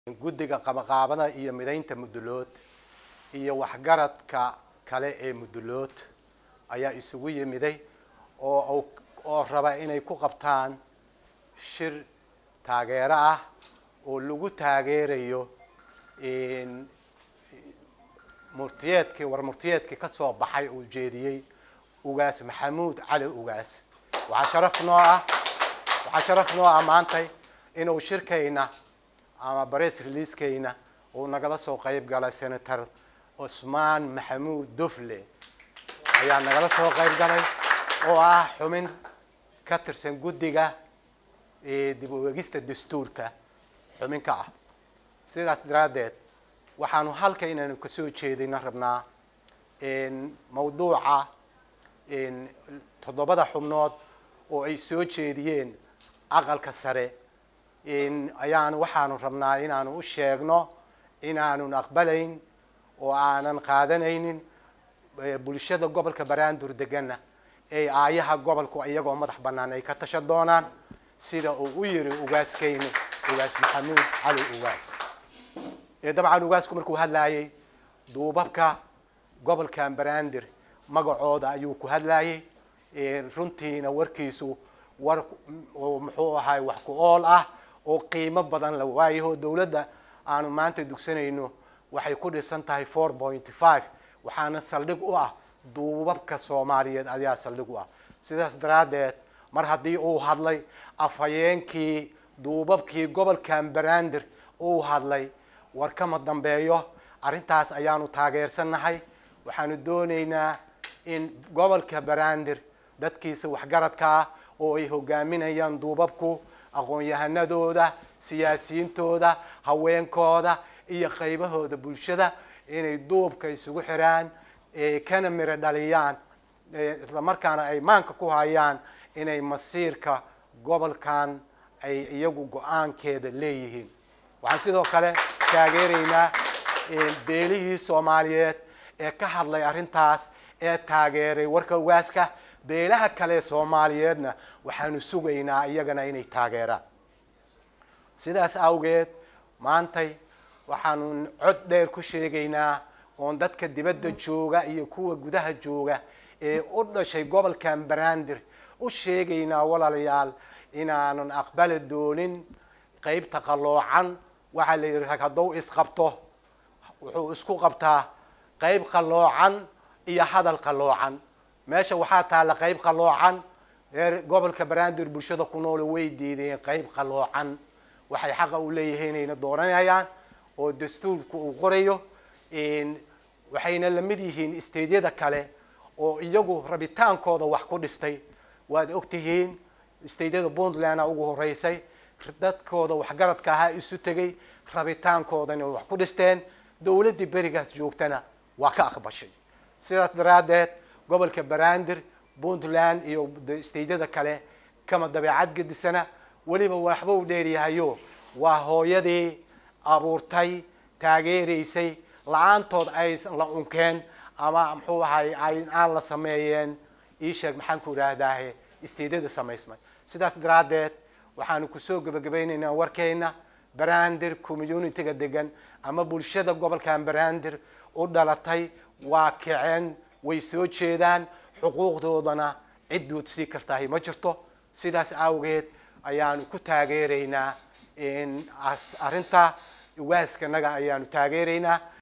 guddiga qabaqaabada iyo midaynta mudulood iyo waxgaradka kale ee mudulood ayaa isugu yimiday oo oo raba inay ku qabtaan shir taageero ah oo lagu taageerayo murtiyeedkii war murtiyeedkii ka soo baxay uu jeediyey ugaas maxamuud cali ugaas waxaa sharaf noo ah waxaa sharaf noo ah maantay inuu shirkayna ama bress releasekayna uu nagala soo qayb galay senator cusmaan maxamuud dufle ayaa nagala soo qayb galay oo ah xubin ka tirsan guddiga dib u eegista dastuurka xubin ka ah sidaas daraaddeed waxaanu halka inaynu kasoo jeedina rabnaa mawduuca toddobada xubnood oo ay soo jeediyeen aqalka sare ayaan waxaanu rabnaa inaanu u sheegno inaanun aqbalayn oo aanan qaadanaynin bulshada gobolka baraandur degana ee aayaha gobolku iyagoo madax bannaan ay ka tashan doonaan sida uu u yiri ugaaskayni ugaas maxamuud cali ugaas dabcan ugaasku markuu hadlaayay duubabka gobolkan baraandir magacooda ayuu ku hadlaayay runtiina warkiisu war muxuu ahaay wax ku ool ah oo qiimo badan la waayaho dowladda aanu maanta dugsanayno waxay ku dhisan tahay four point five waxaana saldhig u ah duubabka soomaaliyeed ayaa saldhig u ah sidaas daraaddeed mar haddii uu hadlay afhayeenkii duubabkii gobolkan baraandir uu hadlay war kama dambeeyo arrintaas ayaanu taageersannahay waxaanu doonaynaa in gobolka baraandir dadkiisa waxgaradka ah oo ay hogaaminayaan duubabku aqoon-yahanadooda siyaasiyiintooda haweenkooda iyo qaybahooda bulshada inay duubka isugu xiraan kana miro dhaliyaan islamarkaana ay maanka ku hayaan inay masiirka gobolkan ay iyagu go-aankeeda leeyihiin waxaan sidoo kale taageeraynaa beelihii soomaaliyeed ee ka hadlay arrintaas ee taageeray warka ugaaska beelaha kale soomaaliyeedna waxaanu sugaynaa iyagana inay taageeraan sidaas awgeed maantay waxaanu cod dheer ku sheegaynaa oon dadka dibadda jooga iyo kuwa gudaha jooga ee u dhashay gobolkan baraandir u sheegaynaa walaalayaal inaanun aqbali doonin qeybta qalloocan waxaa la yidhi rag hadduu isqabto wuxuu isku qabtaa qeyb qalloocan iyo hadal qalloocan meesha waxaa taalla qeyb qalloocan reer gobolka baraandir bulshada ku noole way diideen qeyb qalloocan waxay xaqa u leeyihiin inayna dooranayaan oo dastuurku uu qorayo waxayna la mid yihiin isteydyada kale oo iyagu rabitaankooda wax ku dhistay waad ogtihiin isteydyada puntlandna ugu horeysay dadkooda waxgaradka ahaa isu tegay rabitaankoodana wax ku dhisteen dowladdii berigaas joogtana waa ka aqbashay sidaas daraaddeed gobolka baraandir puntland iyo isteydyada kale kama dabeecad gedisana weliba waxba u dheeryahayo waa hooyadii abuurtay taageeraysay la-aantood ay la unkeen ama muxuu ahay ay aan la sameeyeen ii sheeg maxaan ku idhaahdaahe isteydyada samaysmay sidaas daraaddeed waxaanu kusoo gebagabaynaynaa warkeyna baraandir communitiga degan ama bulshada gobolkan baraandir u dhalatay waa kaceen way soo jeedaan xuquuqdoodana cid duudsii kartahay ma jirto sidaas awgeed ayaanu ku taageeraynaa arrinta ugaaskanaga ayaanu taageeraynaa